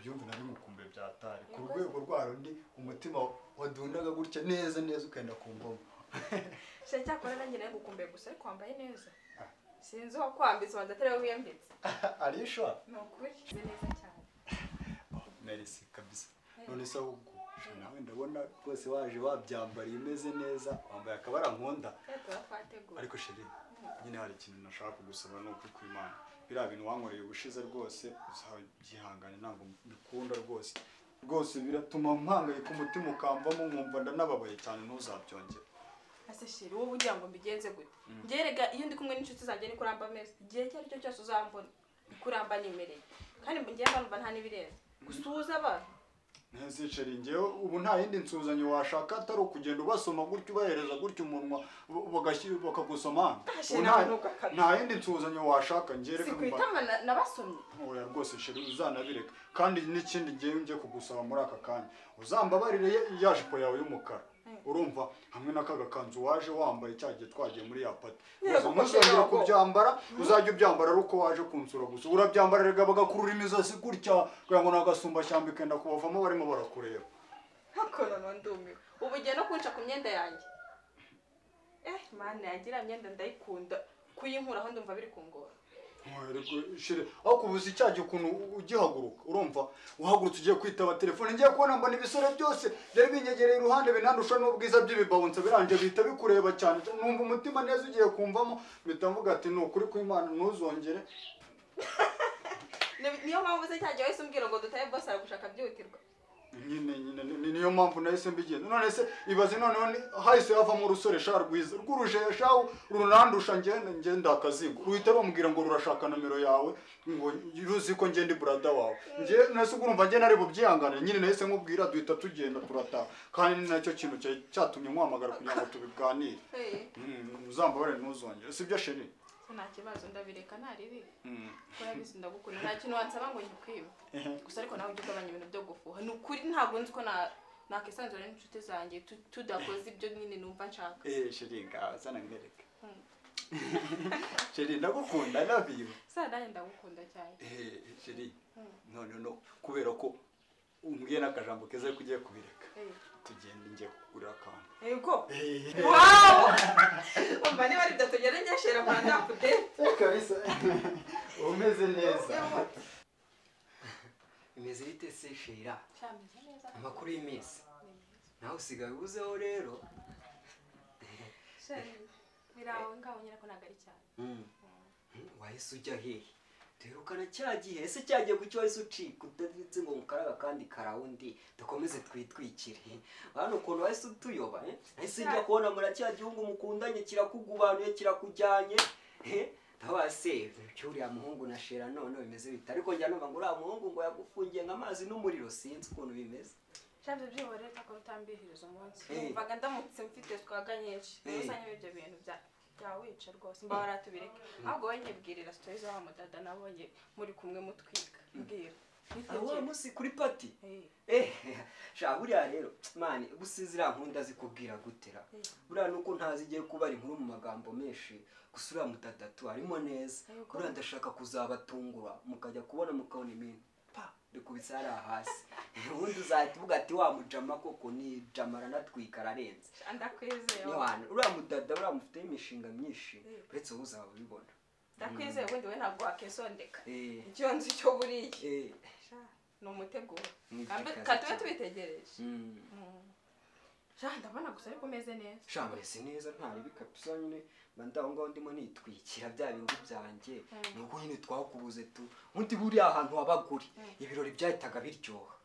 byumve na rimwe ukumva byatari ku rwego rwa rundi umutima wadunaga gutya neza neza ukenda ku mbomo se cyakora nanjye nawe ngukumbuye gusa ariko wambaye neza sinzi uwakwambitse ubanza atari we wiyambitse arisha ni ukuri ni neza cyane merisi kabisa none se ahubwo nawe ndabona rwose waje wabyambariye umeze neza wambaye akabara nkunda reka twateguye ariko sheri nyine hari ikintu nashaka kugusaba ni ukuri kw'imana biriya bintu wankoreye ubushize rwose uzagihangane ntabwo mbikunda rwose rwose biratuma mpangayika umutima ukambamo nkumva ndanababaye cyane ntuzabyongere ese shiri wowe ugira ngo mbigenze gute ngerega iyo ndi kumwe n'inshuti zanjye ni kuramba ameza igihe icyo ari cyo cyose uzambona ni kuramba nimereye kandi mu gihe mbanumva nta n'ibirenze gusuhuza abantu ntazicare ngewe ubu nta yindi nsuzanyo washaka atari ukugenda ubasoma gutya ubahereza gutya umunwa ba- bagashyira bakagusoma Ashe, Ubu nta- nanuka kabisa. nta yindi nsuzanyo washaka ngewe si ku itama na- nabasomye oya rwose sheri uzanabireka kandi n'ikindi ngewe njye kugusaba muri aka kanya uzambabarire ya- ya jipo yawe y'umukara urumva hamwe n'aka gakanzu waje wambaye cya gihe twagiye muri ya pati Yego, uza ntuzongere Sheri, kubyambara uzajya ubyambara ari uko waje kunsura gusa urabyambara rega bagakurura imizosi gutya kugira ngo ni agasumbashyamba ikenda kubavamo barimo barakureba nkuko noneho ndumiwe ubu ugiye no kunca ku myenda yanjye eh mana yanjye iriya myenda ndayikunda kuyinkuraho ndumva biri kungora shire aho kubuza icyaha ukuntu ugihaguruka urumva uhagurutse ugiye kwitaba telefone ngiye kubona mbona ibisore byose byari binyegereye iruhande binandusha n'ubwiza by'ibibawunsa biranje bihita bikureba cyane numva umutima neza ugiye kumvamo mpita mvuga ati ni ukuri kw'imana ntuzongere Ni- niyo mpamvu se cyagiye wahise umbwira ngo dutaye bose aragushaka byihutirwa nyine nyine ni- ni- niyo mpamvu nahise mbigenza none se ibaze noneho ni- hahise havamo urusore sha rwiza rw'urujesha rurandusha ngenda ngenda akazigo ruhita rumbwira ngo rurashaka nomero yawe ngo ruzi ko ngenda iburada wawe nge nahise urumva nge nari bubyihangane nyine nahise nkubwira duhita tugenda turataha kandi ni nacyo kintu cyari cyatumye nkwamagara kugira ngo tubiganire Eh, Mm, uzambabare ntuzongere sibyo sheri se nta kibazo ndabireka ntaribika Mm. urabizi ndagukunda nta kintu wansaba ngo nkikwibe Ehe. gusa ariko nawe ujye ugabanya ibintu byo gufuha ni ukuri ntabwo nzi ko na- nakwisanzura n'inshuti zanjye tu- tudakoze ibyo nyine numva nshaka eh sheri ngaho zana mbereke Mm. sheri ndagukunda i love you saa nanjye ndagukunda cyane Eh, sheri Mm. none no kubera ko umbwiye n'akajambo keza ariko ugiye kubireka Eh. tugenda njye kugurira akantu ego wawu umva niba ari bitatu ngenda ngeshera kwa ndakudere kabisa umeze neza imeze bite se shira Shameze neza amakuru y'iminsi nawe usigaye ubuzeho rero shari birawe ngaho nyine ko ntabwo ari cyane Mm. Mm, wahise ujya hehe duherukana cya gihe ese cyagiye ku cyo wahise ucika utavitse ngo mukaraga kandi karawundi dukomeze twitwikire hano ukuntu wahise utuyoba eh? nahise njya kubona mura cya gihugu mukundanye kirakugubanuye kirakujyanye eh? ndabona se uriya muhungu na shera none bimeze bite ariko njya numva ngo uriya muhungu ngo yagufungiye nk'amazi n'umuriro sinzi ukuntu bimeze shameze byihore rero ko utambihiriza umunsi Eh. numvaga ndamutse mfite twaga nyinshi Eh. usanye ibyo bintu bya byawica rwose mbahora atubireka ahubwo wowe nyibwirira sitori z'awa mudada nabonye muri kumwe mutwika mbwira aho wa munsi kuri pati Eh. sha buriya rero mani gusa ziriya nkunda zikubwira gutera Eh. buriya nuko ntazi igiye kuba ari inkuru mu magambo menshi gusa uriya mutatatu harimo neza Yego. buriya ndashaka kuzabatungura mukajya kubona mukabona ibintu pa bikubitse hariya hasi ubundi uzahita uvuga ati wa mujama koko ni jama aranatwika ararenze ndakwizeye wowe. niwana uriya mudada buriya mufiteho imishinga myinshi Eh. uretse wowe uzaba ubibona ndakwizeye ubundi we ntabwo wakisondeka Eh. icyo nzi icyo buriye Eh, Sha, ni umuteguro Ni kandi igikazi kandi tube cyane. tubitegereje mm. sha ndabona gusa ariko umeze neza shamurese neza ntaribi kabisa nyine mba ndi aho ngaho ndimo nitwikira bya bindi byanjye Mm. nuko nyine twakubuze tu ubundi buriya ahantu habaguri ibirori byahitaga biryoha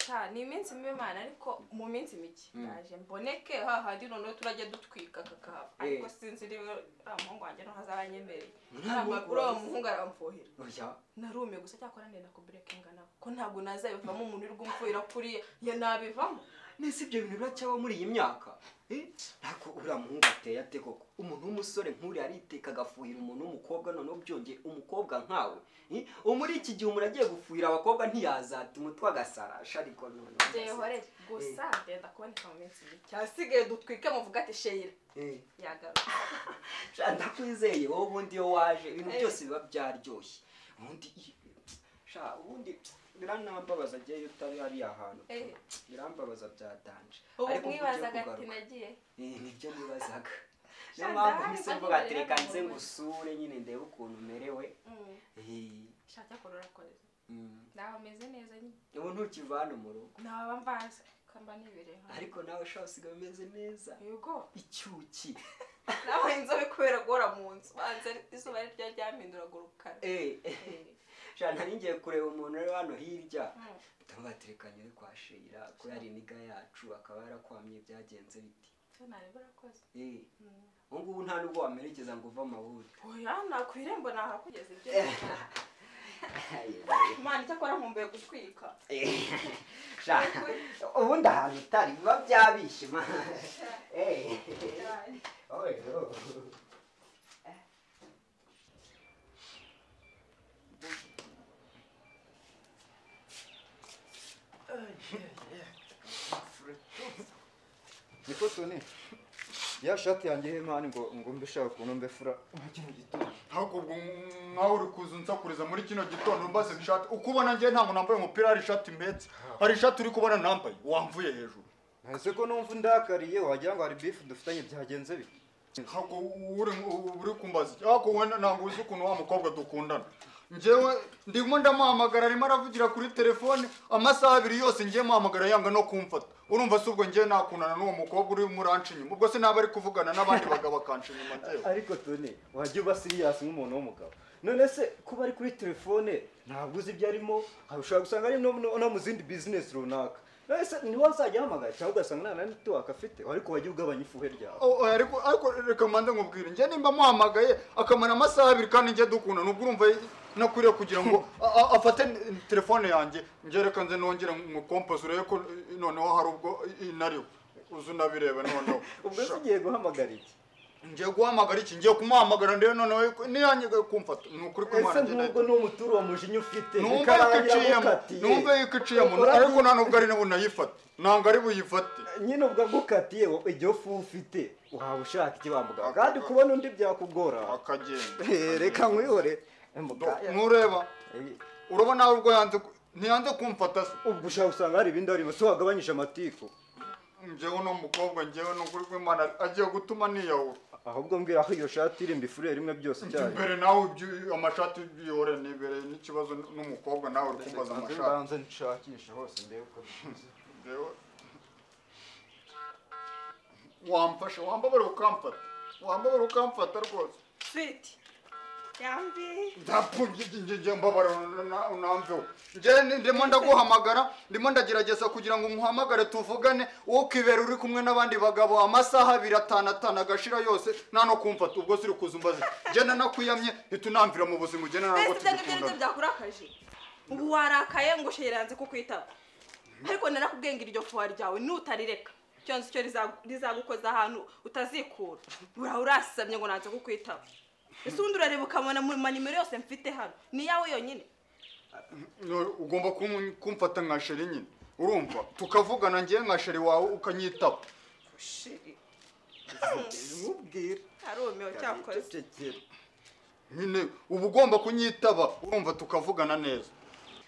sha ni iminsi mibi imana ariko mu minsi mike Mm. ndaje mboneke hahandi noneho turajya dutwika kakahava Eh. ariko sinzi niba uriya muhungu wanjye ntazaba anyemereye Uriya ntabwo muhungu uriya wawe- muhungu aramfuhira oya narumiye gusa cyakora ndenda kuburekinga nabo ko ntabwo nazabivamo umuntu uri kumfuhira kuriya ya nabivamo nese ibyo bintu biracyaba muri iyi myaka Eh, ntabwo uriya muhungu ateye ate koko umuntu w'umusore nk'uriya ariteka agafuhira umuntu w'umukobwa noneho byongeye umukobwa nkawe Eh, ubu muri iki gihe umuntu agiye gufuhira abakobwa ntiyazata umutwe agasara shariko noneho byehorere gusa ndenda kuboneka mu minsi mike hasigaye dutwike muvuga ati sheyira Eh. yagaruka Sha, ndakwizeye wowe ubundi iyo waje ibintu Eh. byose biba byaryoshye ubundi i- sha ubundi biranambabaza agiyeyo utari hariya hantu Ehe. birambabaza byatanje ubu Ariko uburyo bwo mwibazaga ati kugaruka- nagiye Eh, nibyo nibazaga niyo Shandari, mpamvu mpise ariko mvuga ati ntibarera reka mu nze rugo." ngusure nyine ndebe ukuntu umerewe Eh, shaka korora koze mm. nawe ameze neza nyine ubu ntukivana mu rugo naba mbaza kamba nibereye nka ariko nawe ushobora usigaye umeze neza yego icyuki nawe inzobe kubera guhora mu nzu banza izuba ryo ryahinduraga urukara Eh, eh, Eh, sha nari ngiye kureba umuntu uri hano hirya mm. tubaterekanye uri kwa shira ko yari iniga yacu akaba yarakwamye byagenze biti Icyo nareba urakoze Eh, Mm. ubu ngubu nta n'ubwo wamerekeza ngo uve amaburi oya nakwirembo nahakugeza ibyo imana icyakora nkumbuye gutwika sha ubundi ahantu utari biba byabishe ma Eh, oh, yo. niko tuni ya shati yanjye y'imani ngo ngo mbe ushaka ukuntu mbe fura ntabwo ubwo nkaho uri kuza unsakuriza muri kino gitondo umbaze ishati uko ubona njye ntabwo nambaye umupira hari ishati mbetse hari ishati uri kubona nambaye wamvuye hejuru ese ko numva undakariye wagira ngo hari bifu dufitanye byagenze bite ntabwo uri uri kumbaza iki ariko wenda ntabwo uzi ukuntu wa mukobwa dukundana njyewe ndimo ndamuhamagara arimo aravugira kuri telefone amasaha abiri yose ngiye muhamagara yanga no kumfata urumva si ubwo ngiye nakundana n'uwo mukobwa uri muranca inyuma ubwo se naba ari kuvugana n'abandi bagabo akanca inyuma njyewe ariko tuni wajya uba siriyasi nk'umuntu w'umugabo none se kuba ari kuri telefone ntabwo uzi ibyo arimo hari- ushobora gusanga ari no, no, no mu zindi bizinesi runaka none se niwe uzajya ahamagara cyangwa ugasanga nta na netiwaka afite ariko wajya ugabanya ifuhe ryawe O- oya, ariko ariko reka mbanze nkubwire njye nimba muhamagaye akamara amasaha abiri kandi njye dukundana ubwo urumva nakwiriye kugira ngo a- a- afate n- telefone yanjye njye reka nze nongere mukompoze urebe ko eh, noneho hari ubwo inariwe uzi unabirebe noneho ubwo se Sha. ugiye guhamagara iki ngiye guhamagara iki ngiye kumuhamagara ndebe noneho ko- niyangiye kumfata ni ukuri ese kw'imana njye nk'ubwo nahita- ni umuturo wa mujinya ufite numva bikaba yuko iciyemo yaragukatiye. numva yuko iciyemo Urabyumva? ariko nta nubwo ari na bunayifate ntabwo ari buyifate nyine ubwo agukatiye wowe igihe ufu ufite waba ushaka iki wamuganga kandi kubona undi byakugora akagenda Eh, reka nkwihore Eh, muga- ntureba Eh, urabona nawe ubwo yanze ku- ntiyanze kumfata se ubwo ushaka usanga hari ibindi harimo si wagabanyije amatiku njyewe uno mukobwa njyewe ni ukuri kw'imana agiye gutuma niyahura ahubwo mbwira aho iyo shati iri mbifurire rimwe byose icyarimwe imbere nawe ibyo- amashati y'ibiyore ni imbere n'ikibazo n'umukobwa nawe uri kumbaza Banze amashati mbanze nshakishe hose ndebe uko bimeze. Njyewe- wamfashe wambabare ukamfata wambabare ukamfata rwose switi yambi ndapfumbye njye mbabara unamveho njye ni- ndimo ndaguhamagara ndimo ndagerageza kugira ngo umuhamagare tuvugane wowe ukibera uri kumwe n'abandi bagabo amasaha abiri atanu atanu agashira yose nta no kumfata ubwo ziri kuza umbaze njye nanakwiyamye ntitunamvira mu buzima ugena nabwo mbese ibyo ngibyo nibyo tugikundana byakurakaje ubu warakaye ngo sheranze ku kwitaba ariko narakubwiye ngo iryo fuha ryawe nutarireka icyo nzi cyo riza- rizagukoza ahantu utazikura uraho urasamye ngo nanze kukwitaba ese ubundi urareba ukabona mu manimero yose mfite hano ni iyawe yonyine No, ugomba kum- kumfata nka sheri nyine urumva tukavugana njye nka sheri wawe ukanyitaba shiri mubwire arumiwe cyakoze Cecekera. nyine uba ugomba kunyitaba urumva tukavugana neza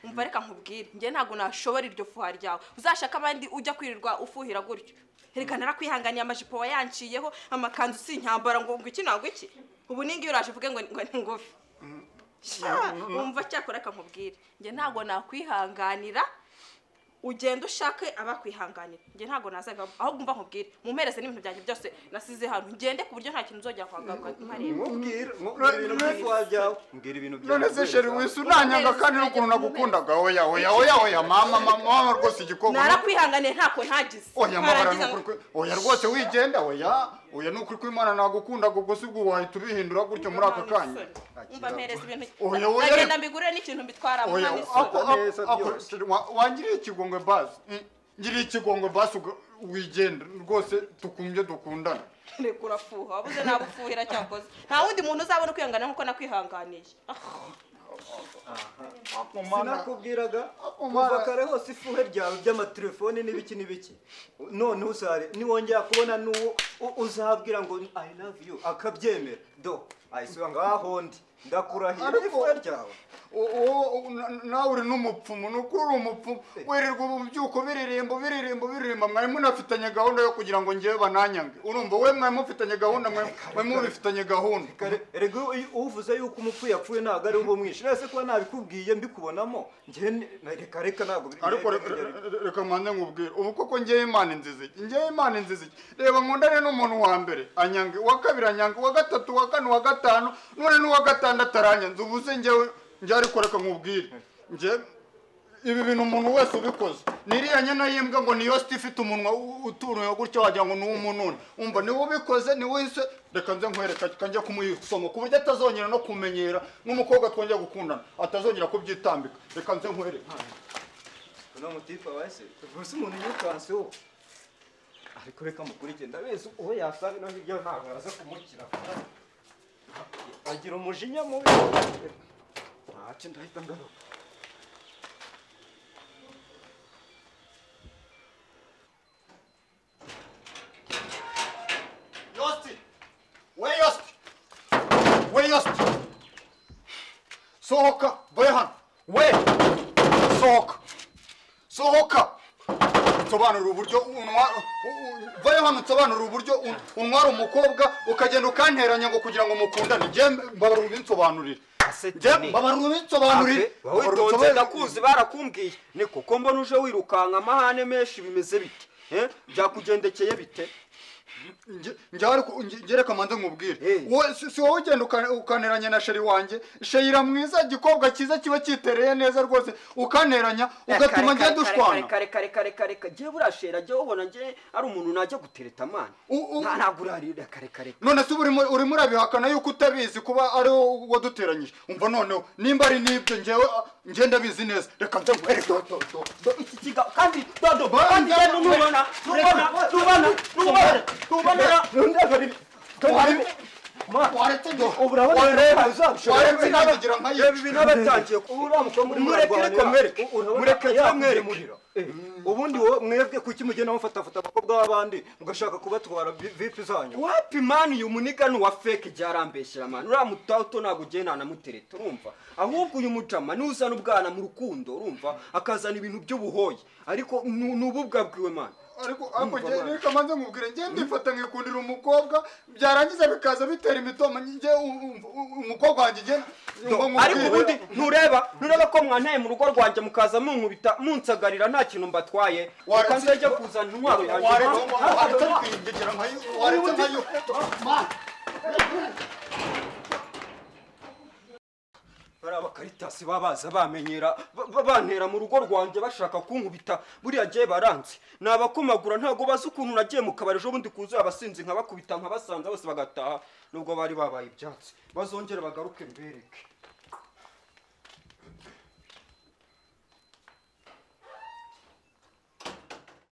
umva reka nkubwire njye ntabwo nashobora iryo fuha ryawe uzashaka abandi ujya kwirirwa ufuhira gutyo reka narakwihanganiye amajipo wayanciyeho amakanzu si inyambara ngo ngo iki ntabwo iki ubu ningi uraje uvuge ngo ngo ni ngufi Sha, wumva cyakora reka nkubwire njye ntabwo nakwihanganira ugenda ushake abakwihanganira njye ntabwo nazabivamo ahubwo umva nkubwire mumpereze n'ibintu byanjye byose nasize hano ngende ku buryo nta kintu uzongera kuhagaruka ntareba mubwire mubwire ibintu by'ifuha ryawe mbwira ibintu none se sheri byawe. wisi unanyanga kandi n'ukuntu nagukundaga oya oya oya oya mama mama mama rwose igikobwa narakwihanganiye ntako ntagize oya mabara Narangiza ni ukuri kwe- oya rwose wigenda oya oya ni ukuri kw'imana nagukundaga ubwo si bwo wahita ubihindura gutyo muri aka kanya umva mpereza ibintu Oya, oya, ndagenda reka- mbigurire n'ikintu mbitwaramo oya nta n'isura ako Neza ako ako- byose. sheri, wa- wangiriye ikigongwe basi Mm, ngiriye ikigongwe basi uga- wigenda rwose tukumye dukundana reka urafuha wabuze nawe ufuhira cyakoze nta wundi muntu uzabona ukwihangana nk'uko nakwihanganiye Ah, ako mana sinakubwiraga Umara. kuva kare hose ifuhe ryawe by'amatelefoni n'ibiki n'ibiki none uzare niwongera kubona n'uwo u- uzabwira ngo i love you akabyemera do ahise uba ngaho ndi ndakurahira Ariko- ifura ryawe uwo nawe uri n'umupfumu ni uko uri umupfumu wirirwa ubu byuko biririmba biririmba biririmba mwari munafitanye gahunda yo kugira ngo ngewe bananyange urumva we mwari mufitanye gahunda mwari mwari mubifitanye gahunda Kare- erega iyo uvuze yuko umupfuye yapfuye ntabwo ari uwo mwishe nese kuba nabikubwiye mbikubonamo njye ni- reka reka ntabwo biri- ariko re- re- re- reka mbanze nkubwire ubu koko ngewe imana inzizi iki ngewe imana inzizi iki reba nkundane n'umuntu wa mbere anyange uwa kabiri anyange uwa gatatu uwa kane uwa gatanu none n'uwa gatandatu aranyanze ubu se ngewe ngewe ariko reka nkubwire ngewe ibi bintu umuntu wese ubikoze niriya nyana y'imbwa ngo niyo sita ifite umunwa u- utunuye gutya wagira ngo ni uw'umununi umva niwe ubikoze niwe wese reka nze nkwereka kanjya kumuyisoma ku buryo atazongera no kumenyera nk'umukobwa twongera gukundana atazongera kubyitambika reka nze nkwereke uno mutipa wese rwose umuntu yirukanseho ariko reka mukurikire ndabizi uwo yasanga no hirya ntabwo araza kumukira agira umujinya mubi ntacyo ndahita ngaruka Yosti! We Yosti! We Yosti! Sohoka! Behan! We! Sohoka! Sohoka! Nsobanurira uburyo untwara... Vayo hano nsobanurira uburyo un- untwara umukobwa ukagenda ukanteranya ngo kugira ngo mukundane. Njye mbabarira ubinsobanurire. Njye mbabarira ubinsobanurire. Mbabarira witonze ubinsobanurire. ndakuzi barakumbwiye ni kuko mbona uje wirukanka amahane menshi bimeze bite Eh? byakugendekeye bite Nge- nge ariko nge- nge reka manze nkubwire Eh. wowe si si wowe ugenda uka- ukaneranya na sheri wanjye sheyira mwiza igikobwa cyiza kiba cyitereye neza rwose ukaneranya ugatuma njye dushwana kare kare kare kare kare ngiye burashera njye ubona njye ari umuntu najya gutereta amana U- u- Nta- ntabwo urarira kare kare none se uba urimo urimo urabihakana yuko utabizi kuba ari wowe waduteranyije umva noneho nimba ari n'ibyo ngewe ah, nge ndabizi neza reka nze nkwereke do- do- do- do- iki kiga kandi dodo Ba- kandi ba- rero nubona nubona nubona nubona nubona Waretse- waretse do- waretse- waretse nabigira nka reba yica. ibintu aba yatangiye kuba uriya mukobwa urimo urarwanira. Urabona yamwereke. ubundi wowe mwebwe kuki mugenda mufatafata abakobwa b'abandi mugashaka kubatwara vi- vipi zanyu wapi mani uyu muniga ni uwa feke byarambeshyira mani uriya mutato ntabwo ugiye ntanamutereta urumva ahubwo uyu mujama niwe uzana ubwana mu rukundo urumva akazana ibintu by'ubuhoyi ariko ni ni ubu bwabwiwe mani ariko ariko njye reka manze nkubwire njye ndifata nkikundira umukobwa byarangiza bikaza bitera imitoma njye u- u- u- umukobwa wanjye njye ngo nkubwire. ariko ubundi ntureba ntureba ko mwanteye mu rugo rwanjye mukaza munkubita munsagarira nta kintu mbatwaye Waretse- reka nzajya kuzana intwaro yanjye waretse Ma- waretse kwiyegera nka yo- waretse nka yo Ma- bariya bakaritasi babaza bamenyera ba- ba- bantera mu rugo rwanjye bashaka kunkubita buriya gihe baranze ni abakomagura ntabwo bazi ukuntu nagiye mu kabari ejo bundi kuzuye abasinzi nkabakubita nkabasanze bose bagataha nubwo bari babaye ibyatsi bazongere bagaruke mbereke